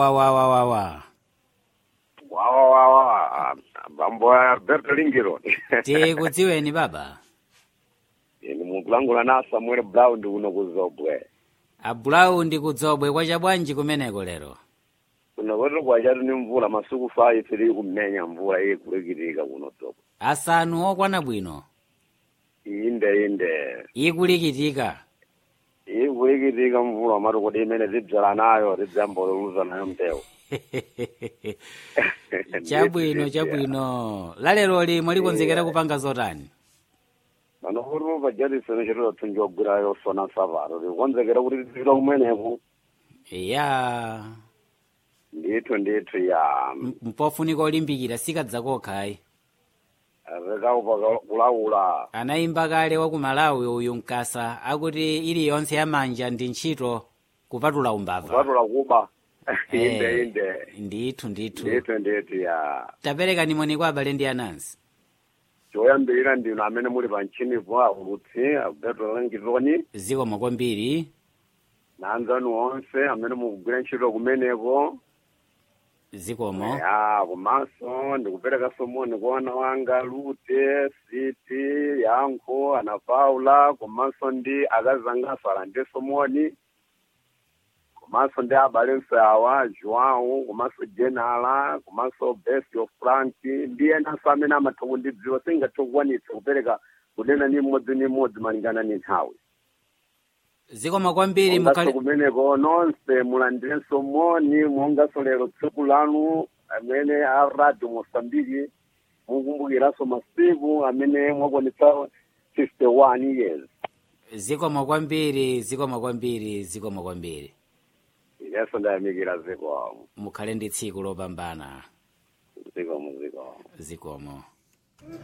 wawawawawa wawawawa bambo ya Alberto Lingiro tikudziweni baba ni mukulangula na Samuel Brown ndi kuno kuzobwe abulawu ndi kudzobwe kwacha bwanji kumeneko lero kuno kwetu kwachatu ni mvula masiku fayi tiri kumenya mvula iyi kulikitika kuno zobwe asanu okwana bwino inde inde ikulikitika iyi kulikitika mvula mati kuti imene tidzala nayo tidzamboluluza nayo mbewu chabwino chabwino lalero mwalikonzekera kupanga zotani pano kuti pajatisene chitoto tunjogwirayo sona sapato tikonzekera kuti tipita kumeneku ya ndithu ndithu ya m- mpofunika olimbikira sikadzakokhayi rekaupa kulaula anayimba kale wa ku malawi uyu mkasa akuti iliyonse yamanja ndi ntchito kupatula umbava kupatula kuba Eh, inde inde ndithu ndithu ndithu ndithu ya tapereka nimoni kwa abale ndi anansi choyambirira ndinu amene muli pa mchinipo aulutsi alberto langitoni zikomo kwambiri na anzanu onse amene mukugwira ntchito kumeneko zikomo ya komanso ndikupereka somoni kwa ana wanga lute siti yankho ana paula komanso ndi akazangaso alande somoni komanso ndi abalenso awa joão komanso jenala komanso best of frank ndi enanso amene amatha kundidziwa singathe kukwanitsa kupereka kunena ni mmodzi ni mmodzi malingana ni nthawi zikomo kwambiri mongaso mukhale kumeneko nonse mulandirenso moni mongaso lero tsiku lanu amene a radio mosambiki mukumbukiranso masiku amene mwakwanitsa 51 years zikomo kwambiri zikomo kwambiri zikomo kwambiri ineso ndayamikira zikomo mukhale ndi tsiku lopambana zikomo zikomo zikomo